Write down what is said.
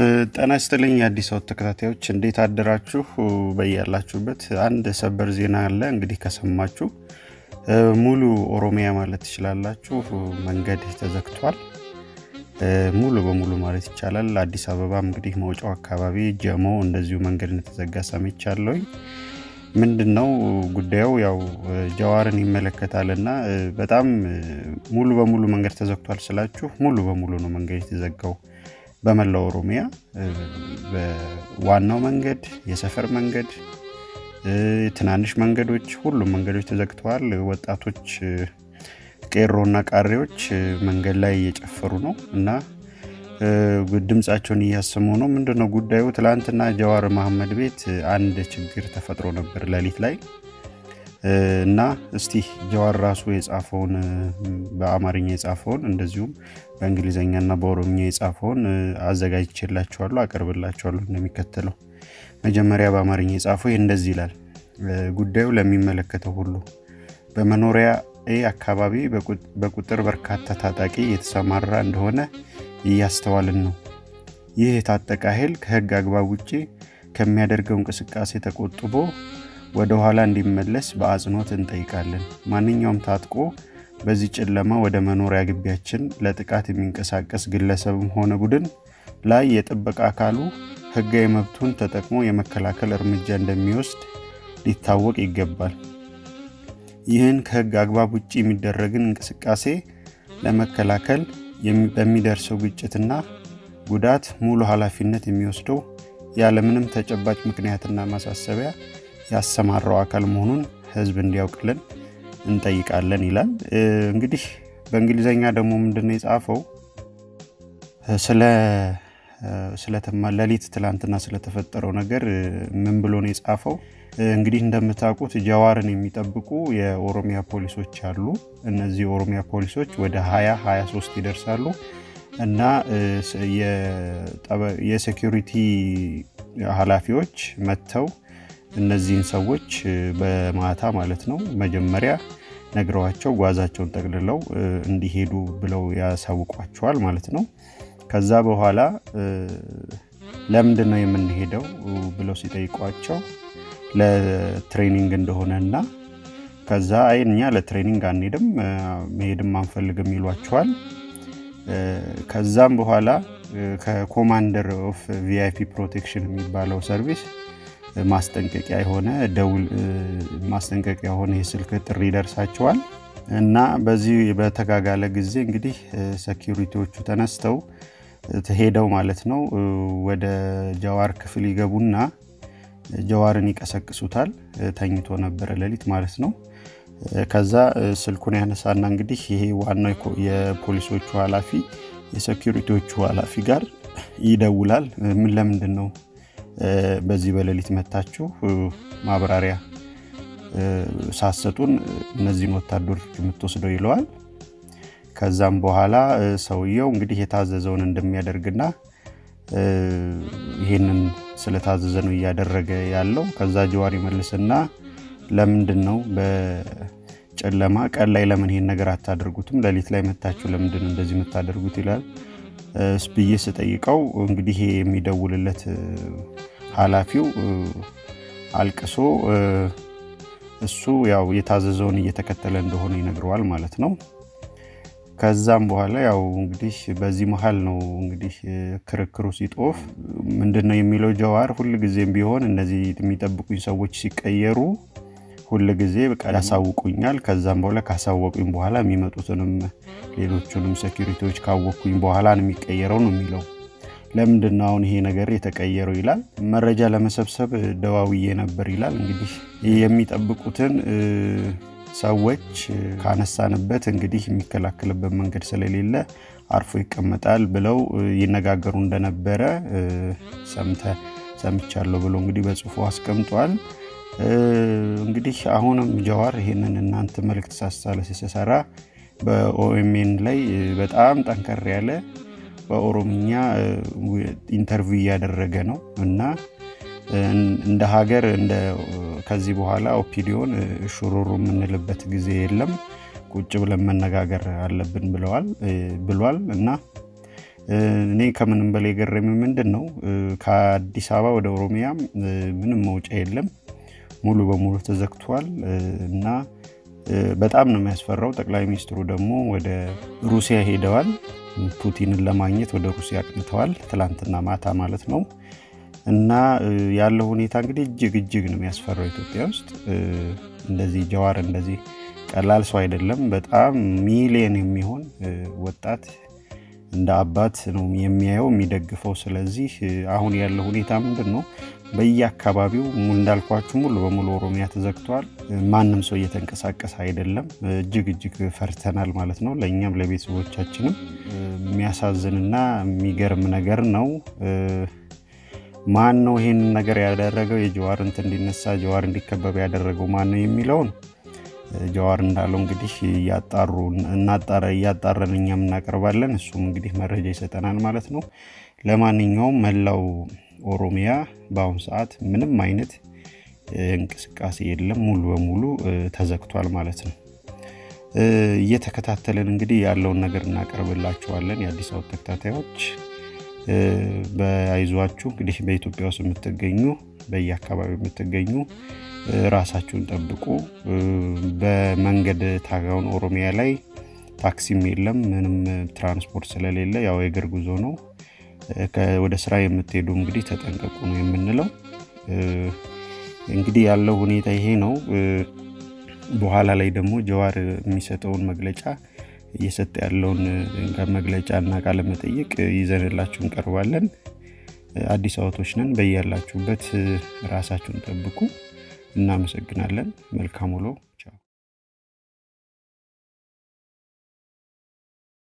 ጤና ይስጥልኝ የአዲስ አበባ ተከታታዮች እንዴት አደራችሁ? በያላችሁበት አንድ ሰበር ዜና አለ። እንግዲህ ከሰማችሁ ሙሉ ኦሮሚያ ማለት ትችላላችሁ መንገድ ተዘግቷል። ሙሉ በሙሉ ማለት ይቻላል። አዲስ አበባ እንግዲህ መውጫው አካባቢ ጀሞ እንደዚሁ መንገድ እንደተዘጋ ሰምቻለሁኝ። ምንድን ነው ጉዳዩ? ያው ጀዋርን ይመለከታል እና በጣም ሙሉ በሙሉ መንገድ ተዘግቷል ስላችሁ ሙሉ በሙሉ ነው መንገድ የተዘጋው በመላው ኦሮሚያ ዋናው መንገድ፣ የሰፈር መንገድ፣ ትናንሽ መንገዶች፣ ሁሉም መንገዶች ተዘግተዋል። ወጣቶች ቄሮና ቃሬዎች መንገድ ላይ እየጨፈሩ ነው እና ድምፃቸውን እያሰሙ ነው። ምንድን ነው ጉዳዩ? ትላንትና ጀዋር መሐመድ ቤት አንድ ችግር ተፈጥሮ ነበር ሌሊት ላይ እና እስቲ ጀዋር ራሱ የጻፈውን በአማርኛ የጻፈውን እንደዚሁም በእንግሊዝኛና በኦሮምኛ የጻፈውን አዘጋጅቼላችኋለሁ፣ አቀርብላችኋለሁ እንደሚከተለው። መጀመሪያ በአማርኛ የጻፈው ይህ እንደዚህ ይላል። ጉዳዩ ለሚመለከተው ሁሉ በመኖሪያ አካባቢ በቁጥር በርካታ ታጣቂ የተሰማራ እንደሆነ እያስተዋልን ነው። ይህ የታጠቀ ኃይል ከህግ አግባብ ውጭ ከሚያደርገው እንቅስቃሴ ተቆጥቦ ወደ ኋላ እንዲመለስ በአጽንኦት እንጠይቃለን። ማንኛውም ታጥቆ በዚህ ጨለማ ወደ መኖሪያ ግቢያችን ለጥቃት የሚንቀሳቀስ ግለሰብም ሆነ ቡድን ላይ የጥበቃ አካሉ ህጋዊ መብቱን ተጠቅሞ የመከላከል እርምጃ እንደሚወስድ ሊታወቅ ይገባል። ይህን ከህግ አግባብ ውጭ የሚደረግን እንቅስቃሴ ለመከላከል በሚደርሰው ግጭትና ጉዳት ሙሉ ኃላፊነት የሚወስደው ያለምንም ተጨባጭ ምክንያትና ማሳሰቢያ ያሰማራው አካል መሆኑን ህዝብ እንዲያውቅልን እንጠይቃለን ይላል። እንግዲህ በእንግሊዝኛ ደግሞ ምንድነው የጻፈው ስለ ሌሊት ትላንትና ስለተፈጠረው ነገር ምን ብሎ ነው የጻፈው? እንግዲህ እንደምታውቁት ጀዋርን የሚጠብቁ የኦሮሚያ ፖሊሶች አሉ። እነዚህ የኦሮሚያ ፖሊሶች ወደ 20 23 ይደርሳሉ እና የሴኪሪቲ ኃላፊዎች መጥተው እነዚህን ሰዎች በማታ ማለት ነው መጀመሪያ ነግረዋቸው ጓዛቸውን ጠቅልለው እንዲሄዱ ብለው ያሳውቋቸዋል ማለት ነው። ከዛ በኋላ ለምንድን ነው የምንሄደው ብለው ሲጠይቋቸው ለትሬኒንግ እንደሆነ እና ከዛ አይ እኛ ለትሬኒንግ አንሄድም መሄድም አንፈልግም ይሏቸዋል። ከዛም በኋላ ከኮማንደር ኦፍ ቪአይፒ ፕሮቴክሽን የሚባለው ሰርቪስ ማስጠንቀቂያ የሆነ ደውል ማስጠንቀቂያ የሆነ የስልክ ጥሪ ይደርሳቸዋል እና በዚህ በተጋጋለ ጊዜ እንግዲህ ሰኪሪቲዎቹ ተነስተው ሄደው ማለት ነው ወደ ጀዋር ክፍል ይገቡና ጀዋርን ይቀሰቅሱታል። ተኝቶ ነበረ ሌሊት ማለት ነው። ከዛ ስልኩን ያነሳና እንግዲህ ይሄ ዋናው የፖሊሶቹ ኃላፊ የሴኪሪቲዎቹ ኃላፊ ጋር ይደውላል። ምን ለምንድን ነው በዚህ በሌሊት መታችሁ ማብራሪያ ሳሰጡን እነዚህን ወታደሮች የምትወስደው ይለዋል። ከዛም በኋላ ሰውየው እንግዲህ የታዘዘውን እንደሚያደርግና ይሄንን ስለታዘዘ ነው እያደረገ ያለው። ከዛ ጀዋር ይመልስና ለምንድን ነው በጨለማ ቀን ላይ ለምን ይሄን ነገር አታደርጉትም? ሌሊት ላይ መታችሁ ለምንድን ነው እንደዚህ የምታደርጉት? ይላል ብዬ ስጠይቀው እንግዲህ ይሄ የሚደውልለት ኃላፊው አልቅሶ እሱ ያው የታዘዘውን እየተከተለ እንደሆነ ይነግረዋል ማለት ነው። ከዛም በኋላ ያው እንግዲህ በዚህ መሀል ነው እንግዲህ ክርክሩ ሲጦፍ ምንድን ነው የሚለው ጀዋር ሁል ጊዜም ቢሆን እነዚህ የሚጠብቁኝ ሰዎች ሲቀየሩ ሁል ጊዜ በቃ ያሳውቁኛል። ከዛም በኋላ ካሳወቁኝ በኋላ የሚመጡትንም ሌሎቹንም ሴኪሪቲዎች ካወቅኩኝ በኋላ ነው የሚቀየረው ነው የሚለው። ለምንድን ነው አሁን ይሄ ነገር የተቀየረው ይላል። መረጃ ለመሰብሰብ ደዋውዬ ነበር ይላል። እንግዲህ የሚጠብቁትን ሰዎች ካነሳንበት እንግዲህ የሚከላከልበት መንገድ ስለሌለ አርፎ ይቀመጣል ብለው ይነጋገሩ እንደነበረ ሰምቻለሁ ብሎ እንግዲህ በጽሁፉ አስቀምጧል። እንግዲህ አሁንም ጀዋር ይሄንን እናንተ መልእክት ሳሳለ ሲሰራ በኦኤምኤን ላይ በጣም ጠንከር ያለ በኦሮምኛ ኢንተርቪው እያደረገ ነው እና እንደ ሀገር ከዚህ በኋላ ኦፒዲዮን ሹሩሩ የምንልበት ጊዜ የለም፣ ቁጭ ብለን መነጋገር አለብን ብለዋል ብሏል እና እኔ ከምንም በላይ የገረሚ ምንድን ነው ከአዲስ አበባ ወደ ኦሮሚያም ምንም መውጫ የለም፣ ሙሉ በሙሉ ተዘግቷል እና በጣም ነው የሚያስፈራው። ጠቅላይ ሚኒስትሩ ደግሞ ወደ ሩሲያ ሄደዋል። ፑቲንን ለማግኘት ወደ ሩሲያ አቅንተዋል፣ ትላንትና ማታ ማለት ነው። እና ያለው ሁኔታ እንግዲህ እጅግ እጅግ ነው የሚያስፈራው። ኢትዮጵያ ውስጥ እንደዚህ ጀዋር እንደዚህ ቀላል ሰው አይደለም። በጣም ሚሊየን የሚሆን ወጣት እንደ አባት ነው የሚያየው የሚደግፈው። ስለዚህ አሁን ያለው ሁኔታ ምንድን ነው? በየአካባቢው እንዳልኳችሁ ሙሉ በሙሉ ኦሮሚያ ተዘግቷል። ማንም ሰው እየተንቀሳቀሰ አይደለም። እጅግ እጅግ ፈርተናል ማለት ነው። ለእኛም ለቤተሰቦቻችንም የሚያሳዝንና የሚገርም ነገር ነው። ማን ነው ይህንን ነገር ያደረገው? የጀዋር እንትን እንዲነሳ ጀዋር እንዲከበብ ያደረገው ማን ነው የሚለውን ጀዋር እንዳለው እንግዲህ እያጣሩ እያጣረን እኛም እናቀርባለን። እሱም እንግዲህ መረጃ ይሰጠናል ማለት ነው። ለማንኛውም መላው ኦሮሚያ በአሁኑ ሰዓት ምንም አይነት እንቅስቃሴ የለም፣ ሙሉ በሙሉ ተዘግቷል ማለት ነው። እየተከታተልን እንግዲህ ያለውን ነገር እናቀርብላችኋለን። የአዲስ አበባ ተከታታዮች በአይዟችሁ እንግዲህ በኢትዮጵያ ውስጥ የምትገኙ በየአካባቢው የምትገኙ ራሳችሁን ጠብቁ። በመንገድ ታጋውን ኦሮሚያ ላይ ታክሲም የለም ምንም ትራንስፖርት ስለሌለ ያው የእግር ጉዞ ነው። ወደ ስራ የምትሄዱ እንግዲህ ተጠንቀቁ ነው የምንለው። እንግዲህ ያለው ሁኔታ ይሄ ነው። በኋላ ላይ ደግሞ ጀዋር የሚሰጠውን መግለጫ እየሰጠ ያለውን መግለጫ እና ቃለ መጠይቅ ይዘንላችሁ እንቀርባለን። አዲስ አበቦች ነን። በያላችሁበት ራሳችሁን ጠብቁ። እናመሰግናለን። መልካም ውሎ